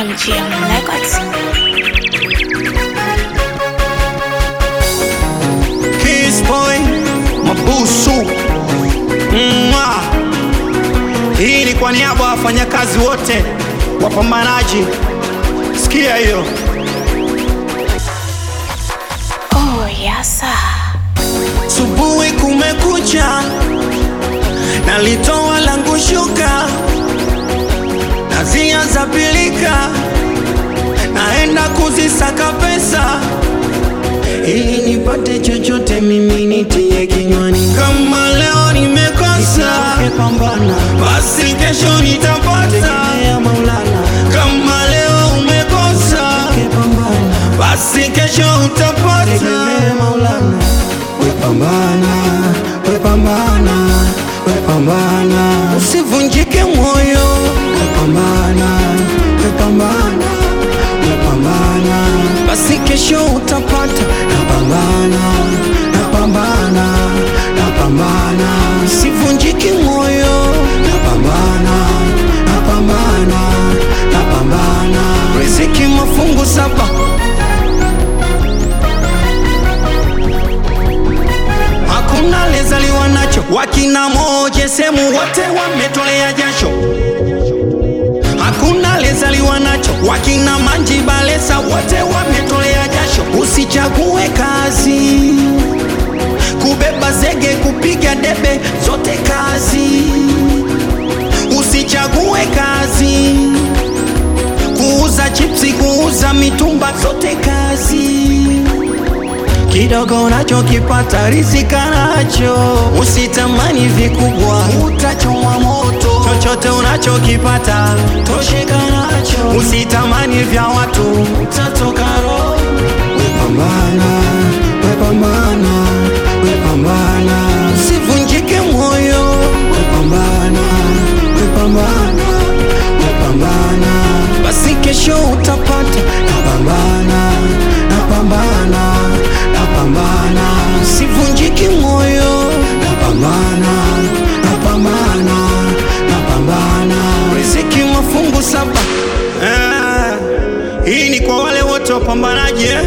MGM Records. Kiss boy mabusu Mwah. Hii ni kwa niaba ya wafanyakazi wote wapambanaji, sikia hiyo. Oh, yasa. Subuhi kumekucha, nalitoa langu shuka, nazia za pilika, naenda kuzisaka pesa ili nipate chochote, mimi nitie kinywani. Kama leo nimekosa, basi kesho nitapata. Kama leo umekosa, basi kesho utapata. Wepambana, wepambana, wepambana, Usivunjike moyo, wepambana, wepambana, wepambana, basi kesho utapata. napambana, napambana, napambana, Usivunjike moyo, napambana, napambana, napambana. riziki mafungu saba. Hakuna lezaliwa nacho, wakina moje semu wote wametolea jasho. Hakuna lezaliwa nacho, wakina manji balesa wote wametolea jasho. Usichague kazi, kubeba zege, kupiga debe, zote kazi. Usichague kazi, kuuza chipsi, kuuza mitumba, zote kazi. Kidogo unachokipata rizika nacho, usitamani vikubwa, utachomwa moto. Chochote unachokipata tosheka nacho, usitamani vya watu, utatoka roho. Wepambana, wepambana, wepambana, Usivunjike moyo, wepambana, wepambana, wepambana. basi kesho utapata. Napambana, napambana, napambana, Usivunjike moyo, napambana, napambana, napambana. riziki mafungu saba. Ah, hii ni kwa wale wote wapambanaji eh?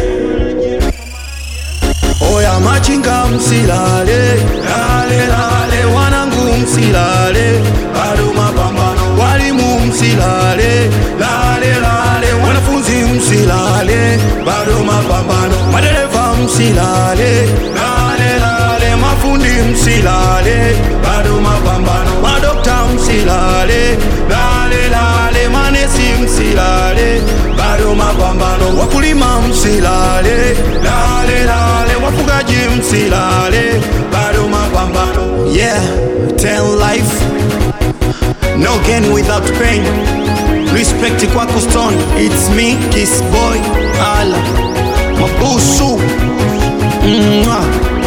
Oya machinga msilale, lale lale, wanangu msilale, bado mapambano. Walimu msilale, lale lale, wanafunzi msilale, bado mapambano. Madereva msilale, lale lale, mafundi msilale, bado mapambano. Madokta msilale, lale lale, manesi msilale, bado mapambano. Wakulima msilale, lale lale, wafugaji msilale, bado mapambano. Yeah, tell life no gain without pain. Respect kwako stone, it's me, kiss boy, ala mabusu Mwah.